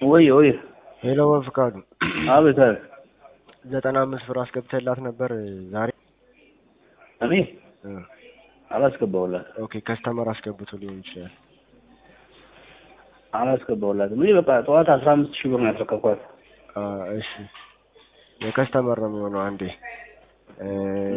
ወይ ወይ ሄሎ በፍቃዱ አቤት አቤት ዘጠና አምስት ብር አስገብተላት ነበር ዛሬ እኔ እ አላስገባሁላት ኦኬ ከስተመር አስገብቶ ሊሆን ይችላል አላስገባሁላትም እኔ በቃ ጠዋት አስራ አምስት ሺህ ብር ነው ያስረከብኳት አ እሺ የከስተመር ነው የሚሆነው አንዴ እ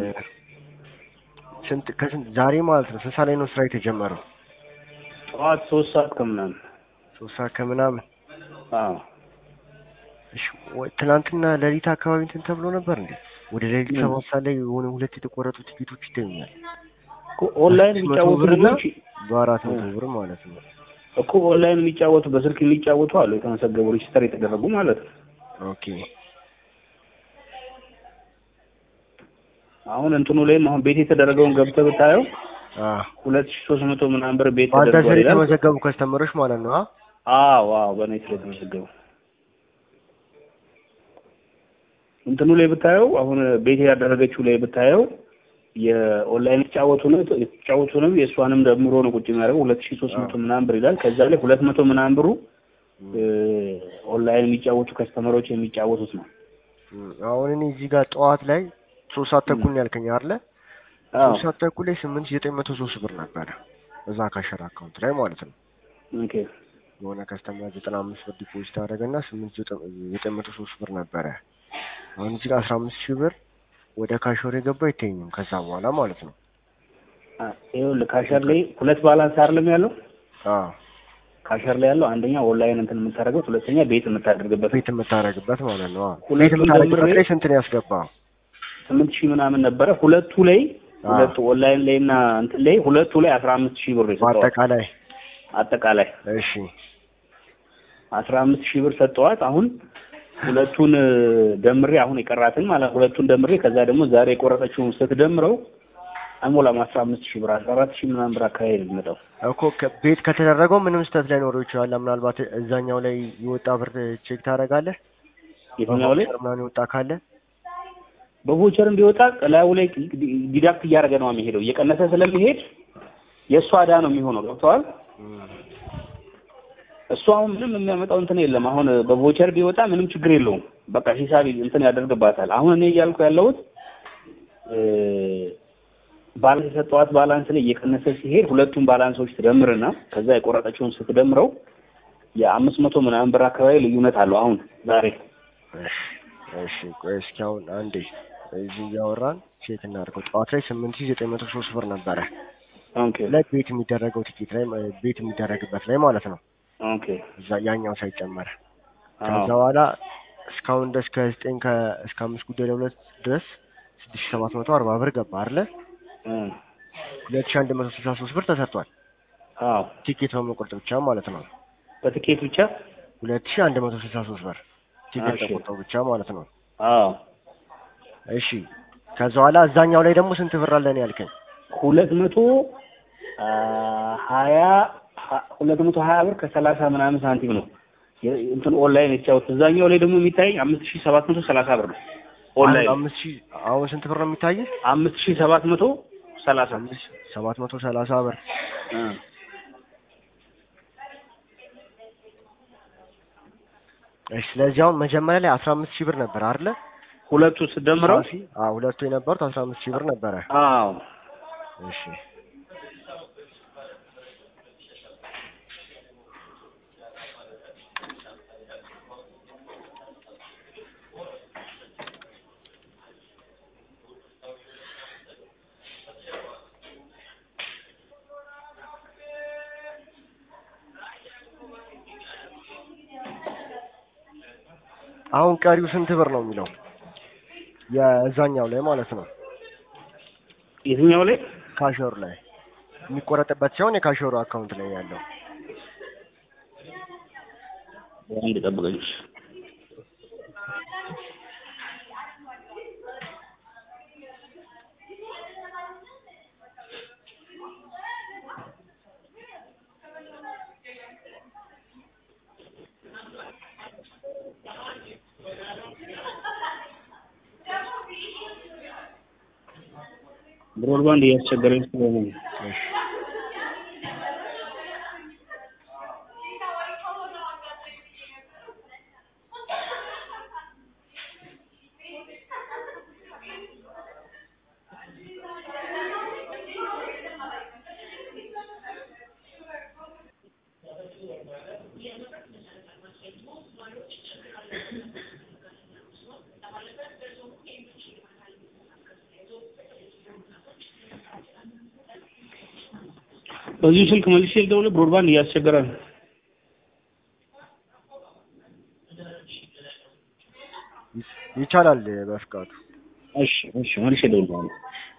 ስንት ከስንት ዛሬ ማለት ነው ስንት ሰዓት ላይ ነው ስራ የተጀመረው ጠዋት ሶስት ሰዓት ከምናምን ሶስት ሰዓት ከምናምን አዎ እሺ ወይ ትናንትና ሌሊት አካባቢ እንትን ተብሎ ነበር እንዴ ወደ ሌሊት ምን? ሰባት ሰዓት ላይ የሆነ ሁለት የተቆረጡ ቲኬቶች ይገኛል እኮ ኦንላይን መቶ የሚጫወቱ ብር እና ልጆች በአራት መቶ ብር ማለት ነው እኮ ኦንላይን የሚጫወቱ በስልክ የሚጫወቱ አሉ የተመዘገቡ ሬጅስተር የተደረጉ ማለት ነው ኦኬ አሁን እንትኑ ላይም አሁን ቤት የተደረገውን ገብተህ ብታየው አ ሁለት ሺህ ሶስት መቶ ምናምን ብር ቤት በአንተ ተደርጓል ስር ይላል የተመዘገቡ ከስተመሮች ማለት ነው አ አዎ አዎ በእኔ ስለተመዘገቡ እንትኑ ላይ ብታየው አሁን ቤት ያደረገችው ላይ ብታየው የኦንላይን የተጫወቱ ነው የተጫወቱ ነው የእሷንም ደምሮ ነው ቁጭ የሚያደርገው ሁለት ሺህ ሶስት መቶ ምናምን ብር ይላል ከዛ ላይ ሁለት መቶ ምናምን ብሩ እ ኦንላይን የሚጫወቱ ከስተመሮች የሚጫወቱት ነው እም፣ አሁን እኔ እዚህ ጋር ጠዋት ላይ ሶስት ሰዓት ተኩል ነው ያልከኝ አይደለ አዎ ሶስት ሰዓት ተኩል ላይ ስምንት ሺህ ዘጠኝ መቶ ሶስት ብር ነበረ እዛ ካሸር አካውንት ላይ ማለት ነው ኦኬ የሆነ ከስተመር ዘጠና አምስት ብር ዲፖዚት አደረገና ስምንት ዘጠኝ ዘጠኝ መቶ ሶስት ብር ነበረ አሁን እዚህ ጋር አስራ አምስት ሺህ ብር ወደ ካሾር የገባ አይተኝም ከዛ በኋላ ማለት ነው አ ይኸውልህ ካሸር ላይ ሁለት ባላንስ አይደለም ያለው አዎ ካሸር ላይ ያለው አንደኛ ኦንላይን እንትን የምታደርገው ሁለተኛ ቤት የምታደርግበት ቤት የምታደርግበት ማለት ነው አዎ ቤት ሁለቱን የምታደርግበት ደምሬ ላይ ስንት ነው ያስገባው ስምንት ሺህ ምናምን ነበረ ሁለቱ ላይ አዎ። ሁለቱ ኦንላይን ላይ እና እንትን ላይ ሁለቱ ላይ አስራ አምስት ሺህ ብር የሰጠዋት በአጠቃላይ አጠቃላይ እሺ አስራ አምስት ሺህ ብር ሰጠዋት አሁን ሁለቱን እ፣ ደምሬ አሁን የቀራትን ማለት ሁለቱን ደምሬ ከዛ ደግሞ ዛሬ የቆረጠችውን ስትደምረው አይሞላም አስራ አምስት ሺህ ብር አስራ አራት ሺህ ምናምን ብር አካባቢ ነው የሚመጣው እኮ ከ- ቤት ከተደረገው ምንም ስህተት ላይኖረው ይችላል ምናልባት እዛኛው ላይ የወጣ ብር ቼክ ታደርጋለህ የትኛው ላይ በቫውቸር ምናምን የወጣ ካለ በቮቸር እንዲወጣ ላዩ ላይ ዲዳክት እያደረገ ነው የሚሄደው እየቀነሰ ስለሚሄድ የእሷ ዕዳ ነው የሚሆነው ገብተዋል እሱ አሁን ምንም የሚያመጣው እንትን የለም አሁን በቮቸር ቢወጣ ምንም ችግር የለውም በቃ ሂሳብ እንትን ያደርግባታል አሁን እኔ እያልኩ ያለሁት እ፣ ባላንስ የሰጠዋት ባላንስ ላይ እየቀነሰ ሲሄድ ሁለቱም ባላንሶች ትደምርና ከዛ የቆረጠችውን ስትደምረው የአምስት መቶ ምናምን ብር አካባቢ ልዩነት አለው አሁን ዛሬ እሺ እሺ ቆይ እስኪ አሁን አንዴ እዚህ እያወራን ቼክ እናድርገው ጠዋት ላይ ስምንት ሺህ ዘጠኝ መቶ ሶስት ብር ነበረ ኦኬ ላይ ቤት የሚደረገው ቲኬት ላይ እ፣ ቤት የሚደረግበት ላይ ማለት ነው ኦኬ እዛ ያኛው ሳይጨመር አዎ ከዛ በኋላ እስካሁን ድረስ ከዘጠኝ ከ እስከ አምስት ጉዳይ ለሁለት ድረስ ስድስት ሺህ ሰባት መቶ አርባ ብር ገባ አይደለ እ፣ ሁለት ሺህ አንድ መቶ ስልሳ ሶስት ብር ተሰርቷል አዎ ቲኬት በመቆረጥ ብቻ ማለት ነው በትኬት ብቻ ሁለት ሺህ አንድ መቶ ስልሳ ሶስት ብር ቲኬት እሺ። ተቆርጠው ብቻ ማለት ነው አዎ እሺ ከዛ በኋላ እዛኛው ላይ ደግሞ ስንት ብር አለን ያልከኝ ሁለት መቶ አ፣ ሀያ ሀ- ሁለት መቶ ሀያ ብር ከሰላሳ ምናምን ሳንቲም ነው የ- እንትን ኦንላይን የተጫወት እዛኛው ላይ ደግሞ የሚታይ አምስት ሺህ ሰባት መቶ ሰላሳ ብር ነው ኦንላይን አምስት ሺህ አሁን ስንት ብር ነው የሚታየው አምስት ሺህ ሰባት መቶ ሰላሳ አምስት ሺህ ሰባት መቶ ሰላሳ ብር እ፣ እሺ ስለዚህ አሁን መጀመሪያ ላይ አስራ አምስት ሺህ ብር ነበር አይደለ ሁለቱ ስደምረው ሳፊ አዎ ሁለቱ የነበሩት አስራ አምስት ሺህ ብር ነበረ አዎ እሺ አሁን ቀሪው ስንት ብር ነው የሚለው የዛኛው ላይ ማለት ነው የትኛው ላይ ካሾር ላይ የሚቆረጥበት ሲሆን የካሾሩ አካውንት ላይ ያለው አንድ ጠብቀኝ ብሮድባንድ እያስቸገረኝ ስለሆነ ነው። እሺ በዚሁ ስልክ መልሼ ልደውልህ። ብሮድባንድ እያስቸገረ ነው። ይቻላል በፍቃዱ እሺ እሺ መልሼ እደውልልሃለሁ።